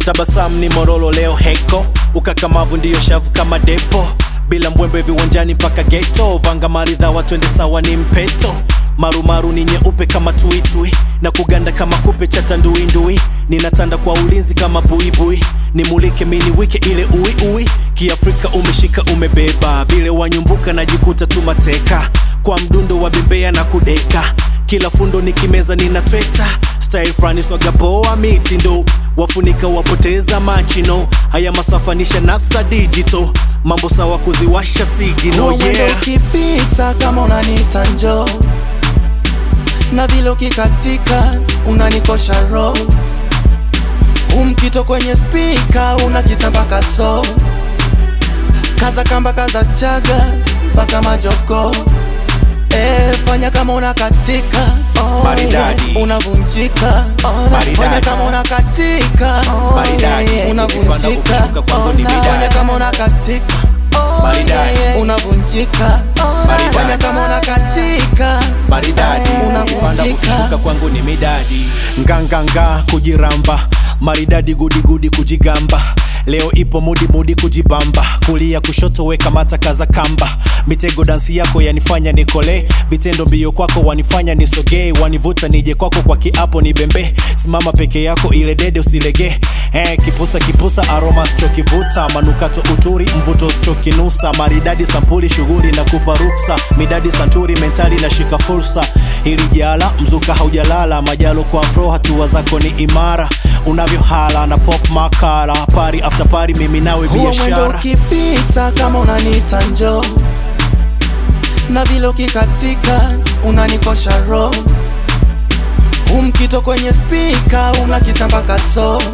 tabasamu ni morolo leo heko ukakamavu ndiyo shavu kama depo bila mbwembe viwanjani mpaka geto vanga maridhawa twende sawa ni mpeto marumaru ni nyeupe kama tuitui na kuganda kama kupe cha tanduindui ninatanda kwa ulinzi kama buibui nimulike mini wike ile uiui kiafrika umeshika umebeba vile wanyumbuka najikuta tumateka kwa mdundo wa bembea na kudeka kila fundo nikimeza ninatweta style frani swagapoa mitindo wafunika wapoteza machino haya masafanisha nasa digital mambo sawa kuziwasha sigino Huo mwendo yeah. ukipita kama unanita njo na vile ukikatika unanikosha ro umkito kwenye spika unakitambaka so kaza kamba kaza chaga mpaka majoko Eh, fanya kama unakatika oh, Maridadi. yeah. unavunjika oh, Maridadi. fanya kama unakatika oh, Maridadi. yeah. Ukipanda unavunjika ukishuka kwangu ni oh, midadi. fanya kama unakatika oh, Maridadi. yeah. unavunjika Maridadi. fanya kama unakatika maridadi Unavunjika. kupanda ukishuka kwangu ni midadi nganganga kujiramba maridadi gudigudi kujigamba leo ipo mudi mudi kujibamba kulia kushoto weka mata kaza kamba mitego dansi yako yanifanya nikole vitendo mbio kwako wanifanya nisogee wanivuta nije kwako kwa kiapo ni bembe simama peke yako ile dede usilege eh, kipusa kipusa aroma sichokivuta manukato uturi mvuto sichokinusa maridadi sampuli shughuli na kupa ruksa midadi santuri mentali na shika fursa hili jala mzuka haujalala majalo kwa fro hatua zako ni imara unavyohala na pop makala pari after pari mimi nawe huo mwendo biashara ukipita kama unanita njo na vile ukikatika unanikosha ro umkito kwenye spika unakitambaka so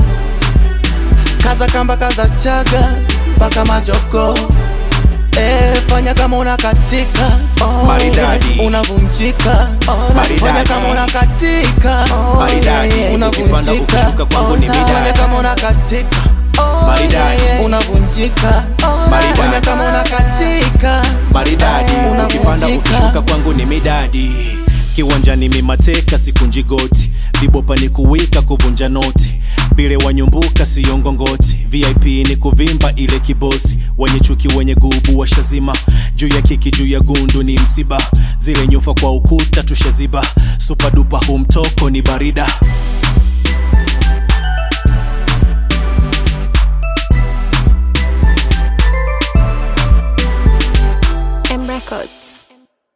kaza kamba kaza chaga mpaka majoko Eh, fanya kama unakatika oh, Maridadi. yeah. unavunjika oh, Maridadi. fanya kama unakatika oh, Maridadi. yeah. Ukipanda unavunjika ukishuka kwangu ni midadi. fanya kama unakatika oh, Maridadi. yeah. unavunjika Maridadi. fanya kama unakatika maridadi Unavunjika. ukipanda ukishuka kwangu ni midadi kiwanjani mimateka sikunji goti vibopa ni kuwika kuvunja noti vile wanyumbuka siyongongoti vip ni kuvimba ile kibosi wenye chuki wenye gubu washazima juu ya kiki juu ya gundu ni msiba zile nyufa kwa ukuta tushaziba supadupa humtoko ni barida M Records.